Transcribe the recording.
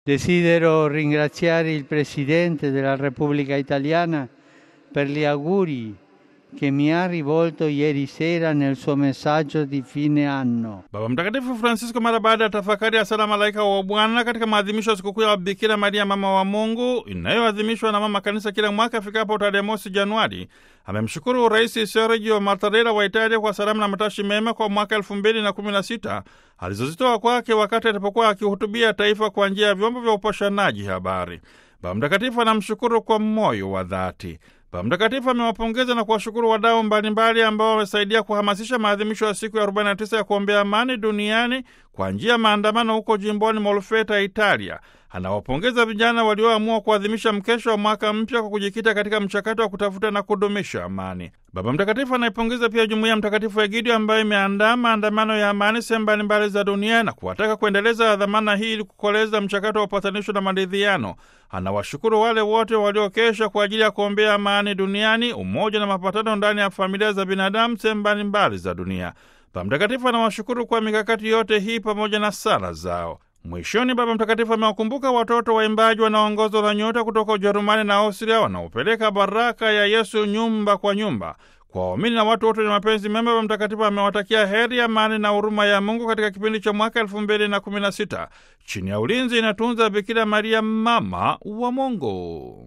Desidero ringraziare il Presidente della Repubblica Italiana per gli auguri che mi ha rivolto ieri sera nel suo messaggio di fine anno. Baba Mtakatifu Francisco mara baada ya tafakari ya sala malaika wa Bwana katika maadhimisho ya sikukuu ya Bikira Maria mama wa Mungu inayoadhimishwa na mama kanisa kila mwaka ifikapo tarehe mosi Januari, amemshukuru Rais Sergio Mattarella wa Italia kwa salamu na matashi mema kwa mwaka elfu mbili na kumi na sita alizozitoa kwake wakati alipokuwa akihutubia taifa kwa njia ya vyombo vya upashanaji habari. Baba Mtakatifu anamshukuru kwa moyo wa dhati. Baba Mtakatifu amewapongeza na kuwashukuru wadau mbalimbali ambao wamesaidia kuhamasisha maadhimisho ya siku ya 49 ya kuombea amani duniani kwa njia ya maandamano huko jimboni Molfeta, Italia. Anawapongeza vijana walioamua kuadhimisha mkesho wa mwaka mpya kwa kujikita katika mchakato wa kutafuta na kudumisha amani. Baba Mtakatifu anaipongeza pia jumuiya Mtakatifu Egidio ambayo imeandaa maandamano ya amani sehemu mbalimbali za dunia na kuwataka kuendeleza dhamana hii ili kukoleza mchakato wa upatanisho na maridhiano. Anawashukuru wale wote waliokesha kwa ajili ya kuombea amani duniani, umoja na mapatano ndani ya familia za binadamu sehemu mbalimbali za dunia. Baba Mtakatifu anawashukuru kwa mikakati yote hii pamoja na sala zao. Mwishoni, Baba Mtakatifu amewakumbuka watoto waimbaji wanaoongozwa na nyota kutoka Ujerumani na Austria wanaopeleka baraka ya Yesu nyumba kwa nyumba. Kwa waamini na watu wote wenye mapenzi mema, Baba Mtakatifu amewatakia heri, amani na huruma ya Mungu katika kipindi cha mwaka elfu mbili na kumi na sita chini ya ulinzi inatunza Bikira Maria, mama wa Mungu.